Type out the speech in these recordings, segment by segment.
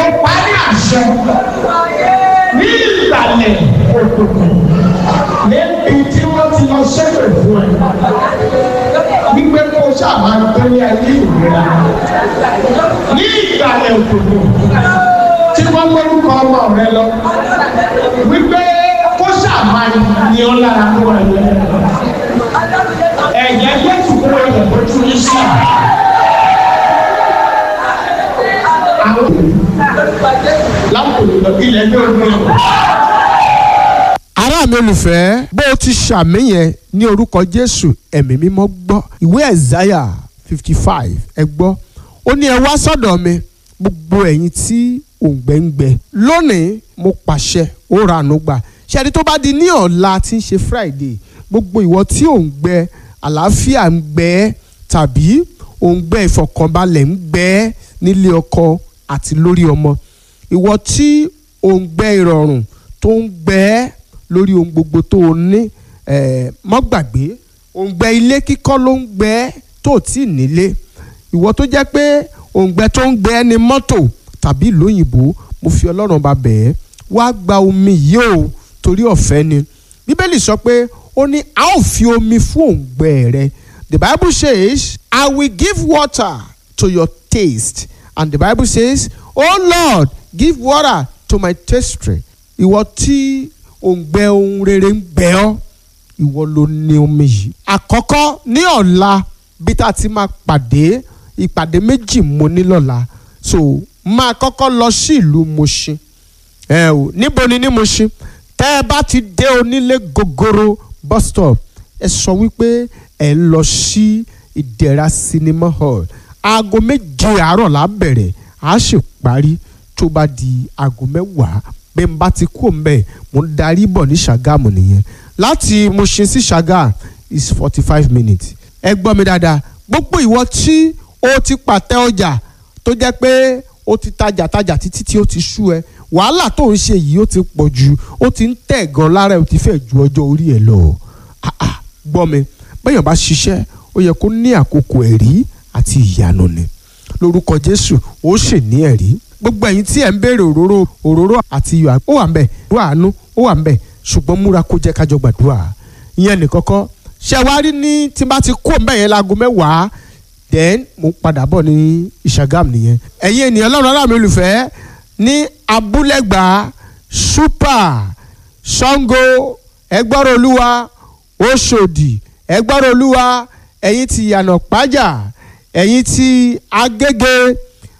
pa ní àṣẹ ní ìgbàlẹ̀ òkùnkùn níbi tí wọ́n ti lọ ṣẹ́fẹ̀ fún ẹ wípé kó o ṣàmà gbélé ayé ìrora ní ìgbàlẹ̀ òkùnkùn tí wọ́n gbórúkọ ọmọ rẹ lọ wípé kó ṣàmà ní ọ lára kó ẹ lọ ẹ̀jẹ̀ Jésù kó ẹ̀jẹ̀ kó tún ní sí àwọn lápò lọ ilẹ̀ ní ogun ọ̀hún. ará mi olùfẹ́ bó o ti ṣàmìyẹn ní orúkọ jésù ẹ̀mí mímọ́ gbọ́ ìwé ẹ̀záyà fifty five ẹ gbọ́ ó ní ẹ wá sọ́dọ̀ mi gbogbo ẹ̀yin tí òǹgbẹ́ ń gbẹ lónìí mo pàṣẹ ó ra àánú gbà ṣẹ́ni tó bá di ní ọ̀la tí ń ṣe friday gbogbo ìwọ tí òǹgbẹ àlàáfíà ń gbẹ tàbí òǹgbẹ ìfọ̀kànbalẹ̀ ń gbẹ nílé ọkọ àti lórí ọmọ ìwọ tí òǹgbẹ ìrọ̀rùn tó ń gbẹ lórí ohun gbogbo tó o ní eh, mọ́ gbàgbé òǹgbẹ ilé kíkọ́ ló ń gbẹ tó o tí ì nílé ìwọ tó jẹ́ pé òǹgbẹ tó ń gbẹ ní mọ́tò tàbí ìlú òyìnbó mo fi ọlọ́run bá bẹ̀ ẹ́ wá gba omi yìí o torí ọ̀fẹ́ ni bíbélì sọ pé ó ní a ó fi omi fún òǹgbẹ rẹ the bible says i will give water to your taste and the bible says oh lord give water to my thirst ìwọ tí òǹgbẹ ohun rere ń gbẹ ọ́ ìwọ ló ní omi yìí. àkọ́kọ́ ní ọ̀la bí tá a ti máa pàdé ìpàdé méjì mo ní lọ́la so máa kọ́kọ́ lọ sí ìlú Mushin ẹ o níbo ni ní Mushin tẹ́ ẹ bá ti dé onílé gogoro bus stop ẹ sọ wípé ẹ lọ sí ìdẹ̀ra cinema hall aago méje àárọ̀ la bẹ̀rẹ̀ a sì parí tó bá di aago mẹ́wàá bí n bá ti kú mbẹ mo ń darí bọ̀ ní Ṣàgámù nìyẹn láti Mushin sí Ṣàgá is forty five minutes ẹ gbọ́ mi dáadáa gbogbo ìwọ tí o ti pàtẹ ọjà tó jẹ́ pé o ti tajà tajà títí tí o ti sú ẹ wàhálà tó ń ṣe yìí ó ti pọ̀ jù ó ti ń tẹ̀ gan lára ẹ ó ti fẹ́ ju ọjọ́ orí ẹ lọ Ah, ah, gbọ́ mi bẹ́yàn bá ṣiṣẹ́ ó yẹ kó ní àkókò ẹ̀rí àti ìyanu ni lórúkọ Jésù ó sì ní ẹ̀rí gbogbo ẹ̀yin tí ẹ̀ ń béèrè òróró òróró àti iyọ̀ ó wà ń bẹ̀ ó àánú ó wà ń bẹ̀ ṣùgbọ́n múra kó jẹ́ kájọ gbàdúrà ìyẹn nìkan kọ́ ṣé wàá rí ní tí n bá ti kó mbẹ́ yẹn láago mẹ́wàá then mo padà bọ̀ ní ìṣàgàm nìyẹn ẹ̀yin ènìyàn lọ́rùn ará mi olùfẹ́ ní abúlẹ̀gbà super sango ẹgbọ́rọ̀ olúwa oṣòdì ẹgbọ́rọ̀ olúwa ẹ̀yin ti yànà pájà ẹ̀yin ti agége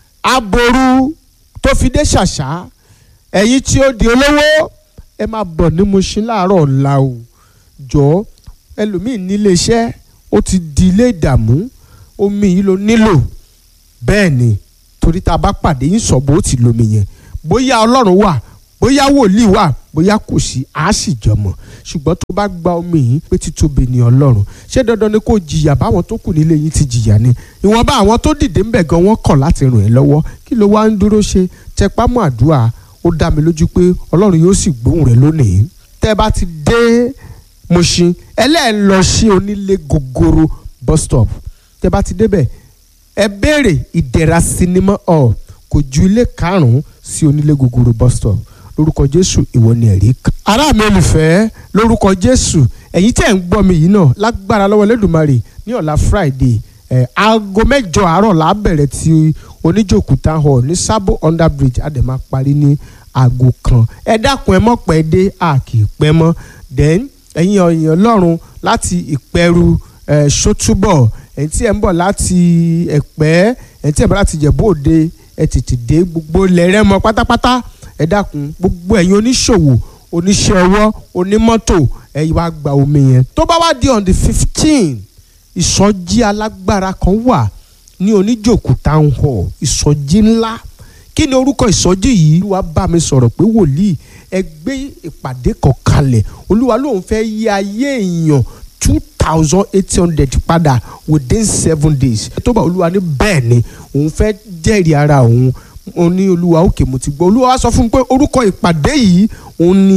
aboru tó fi dé ṣàṣà ẹ̀yin tí ó di olówó ẹ máa bọ̀ ní Mushin láàárọ̀ ọ̀la o jọ ẹlòmíì nílé iṣẹ́ ó ti di ilé ìdààmú omi yìí ló nílò bẹ́ẹ̀ ni torí tá a bá pàdé yín sọ bó ti lomi yẹn bóyá ọlọ́run wà bóyá wòlíì wà bóyá kò sí á sì jọmọ ṣùgbọ́n tó bá gba omi yìí pé títóbi ni ọlọ́run ṣé dandan ni kò jìyà báwọn tó kù nílé yín ti jìyà ni ìwọ̀nba àwọn tó dìde ń bẹ̀ gan wọ́n kọ̀ láti ràn ẹ́ lọ́wọ́ kí ló wá ń dúró ṣe tẹpá mọ́ àdúrà ó dá mi lójú pé ọlọ́run yóò sì gbóhùn rẹ lónìí tẹ́ ẹ bá ti dé Mushin ẹlẹ́ẹ̀ lọ sí onílé gogoro bus stop tẹ́ ẹ bá ti débẹ̀ ẹ béèrè ìdẹ̀ra sinimá hall kò ju ilé karùn-ún sí onílé gogoro bus stop lórúkọ jésù ìwọ ni ẹ̀rí kan. ará mi olùfẹ́ lórúkọ jésù ẹ̀yin tẹ́ ń gbọ́ mi yìí náà lágbára lọ́wọ́ lẹ́dùnmarè ní ọ̀la friday ẹ̀ aago mẹ́jọ àárọ̀ là á bẹ̀rẹ̀ ti oníjòkúta hall ní sábò under bridge á dẹ̀ máa parí ní aago kan ẹ dákun ẹ mọ̀ pẹ́ dé a kì í pẹ́ mọ́ then ẹ̀yin ọ̀yàn ọlọ́run láti ìpẹ́rù ẹ̀ ṣótúbọ̀ ẹ̀yin tí ẹ̀ ń bọ̀ láti ẹ̀pẹ́ ẹ̀yin tí ẹ̀ ń bọ̀ láti jẹ̀bú òde ẹ̀ tètè dé gbogbo lẹ́rẹ́ mọ́ pátápátá ẹ dákun gbogbo ẹ̀yin oníṣòwò oníṣẹ́ ọwọ́ onímọ́tò ẹ wá gba omi yẹn tó bá wá di on the fifteen ìsọjí alágbára kan wà ní oníjòkú town hall ìsọjí ńlá kí ni orúkọ ìsọjí yìí olúwa bá mi sọ̀rọ̀ pé wòlíì ẹ gbé ìpàdé kan kalẹ̀ olúwa lòun fẹ́ yí ayé èèyàn two thousand eight hundred padà within seven days tó bá olúwa ní bẹ́ẹ̀ ni òun fẹ́ jẹ́rìí ara òun òun ní olúwa òkè mo ti gbọ́ olúwa wá sọ fún mi pé orúkọ ìpàdé yìí òun ni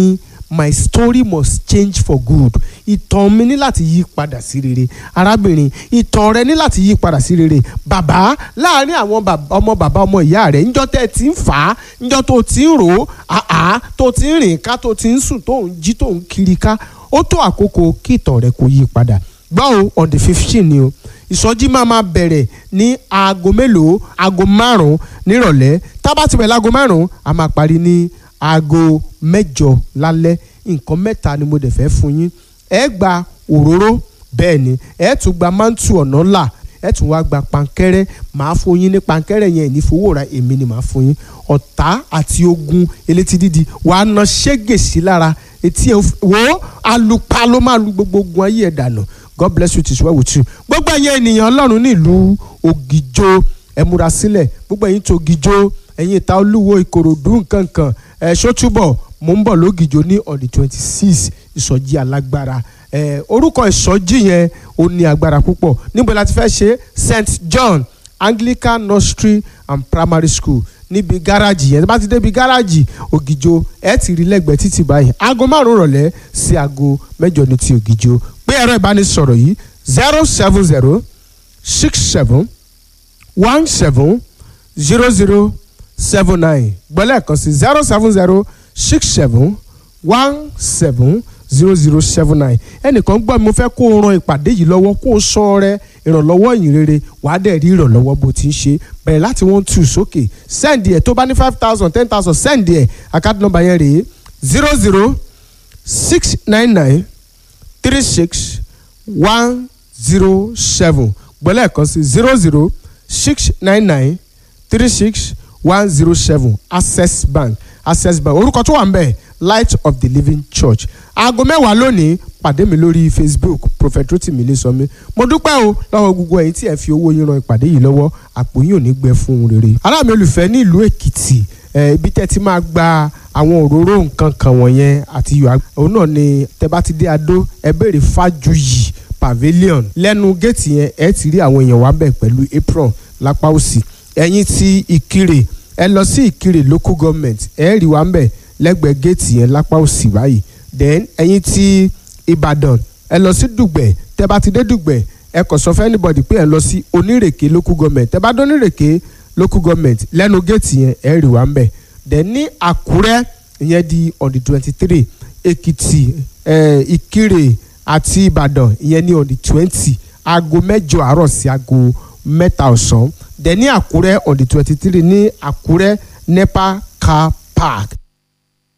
my story must change for good ìtàn mi ní láti yí padà sí rere arábìnrin ìtàn rẹ ní láti yí padà sí rere bàbá láàárín àwọn ọmọ bàbá ọmọ ìyá rẹ níjọ́ tẹ́ ẹ ti ń fà á níjọ́ tó ti ń rò ó àá tó ti ń rìn ká tó ti ń sùn tó ń jí tó ń kiri ká ó tó àkókò kí ìtàn rẹ kó yí padà gbọ́ o on the fifteen ni o ìsọjí máa ma bẹ̀rẹ̀ ní aago mélòó aago márùn-ún nírọ̀lẹ́ tá a bá ti bẹ̀rẹ̀ láago márùn-ún a máa parí ní aago mẹ́jọ lálẹ́ nǹkan mẹ́ta ni mo dẹ̀ fẹ́ fún yín ẹ gba òróró bẹ́ẹ̀ ni ẹ tún gba mántù ọ̀nà là ẹ tún wá gba pankẹ́rẹ́ màá fún yín ní pankẹ́rẹ́ yẹn ní fowó ra èmi ni màá fún yín ọ̀tá àti ogun elétí dídi wàá na ṣẹ́gẹ̀ sí lára etí ẹ wo alupa ló máa lu gbogbo ogun ayé ẹ̀ dànù God bless you tis well with you. gbogbo ẹ̀yin ènìyàn ọlọ́run nílùú ògìjó ẹ múra sílẹ̀ gbogbo ẹ̀yin tó ògìjó ẹ̀yin ìta olúwo ìkòròdú nkankan ẹ̀ ṣótúbọ̀ mò ń bọ̀ lógìjó ní on the twenty six ìsọjí alágbára ẹ̀ orúkọ ìsọjí yẹn ó ní agbára púpọ̀ níbo la ti fẹ́ ṣe St John Anglican Nursery and Primary School níbi gáràjì yẹn bá ti débi gáràjì ògìjó ẹ ti rí lẹ́gbẹ̀ẹ́ títì báyìí aago márùn rọ̀lẹ́ sí aago mẹ́jọ ní ti ògìjó pé ẹ̀rọ ìbánisọ̀rọ̀ yìí zero seven zero six seven one seven zero zero seven nine gbọ́lẹ̀ kan sí zero seven zero six seven one seven zero zero seven nine ẹnìkan gbọ́ mi mo fẹ́ kó o ran ìpàdé yìí lọ́wọ́ kó o sọ rẹ ìrànlọ́wọ́ ìyìn rere wàá dẹ̀ rí ìrànlọ́wọ́ bó ti ń ṣe bẹ̀rẹ̀ láti one two sókè sẹ́ǹdì ẹ̀ tó bá ní five thousand ten thousand sẹ́ǹdì ẹ̀ àkáàdì nọ́mbà yẹn rèé zero zero six nine nine three six one zero seven gbọ́lẹ̀ kan sí zero zero six nine nine three six one zero seven access bank access bank orúkọ tó wà ń bẹ̀ light of the living church aago mẹ́wàá lónìí pàdé mi lórí facebook prophet rotimi ilésanmi mo dúpẹ́ o lọ́wọ́ gbogbo ẹ̀yin tí ẹ fi owó yín ran ìpàdé yìí lọ́wọ́ àpò yín ò ní gbẹ fún un rere ará mi olùfẹ́ ní ìlú èkìtì ibi tẹ́ ti máa gba àwọn òróró nǹkan kan wọ̀nyẹn àti iyọ̀ òun náà ni tẹ́ bá ti dé adó ẹ béèrè fájuyì pavilion lẹ́nu géètì yẹn ẹ ti rí àwọn èèyàn wá bẹ̀ pẹ̀lú apron lápá òsì ẹ̀yin ti ìkirè ẹ lọ sí ìkirè local government ẹ rí wá bẹ̀ lẹ́gbẹ̀ẹ́ géètì yẹn lápá òsì báyìí then ẹ̀yin ti ìbàdàn ẹ lọ sí dùgbẹ̀ tẹ́ bá ti dé dùgbẹ̀ ẹ kàn sọ fún anybody pé ẹ lọ sí onírèké local government tẹ́ bá dé onírèké local government lẹ́nu géètì yẹn ẹ rí wá bẹ̀ then ní àkúrẹ́ ìyẹn di on the twenty three èkìtì ẹ ìkirè àti ìbàdàn ìyẹn ní on the twenty aago mẹ́jọ àárọ̀ sí aago mẹ́ta ọ̀sán then ní àkúrẹ́ on the twenty three ní àkúrẹ́ nepa car park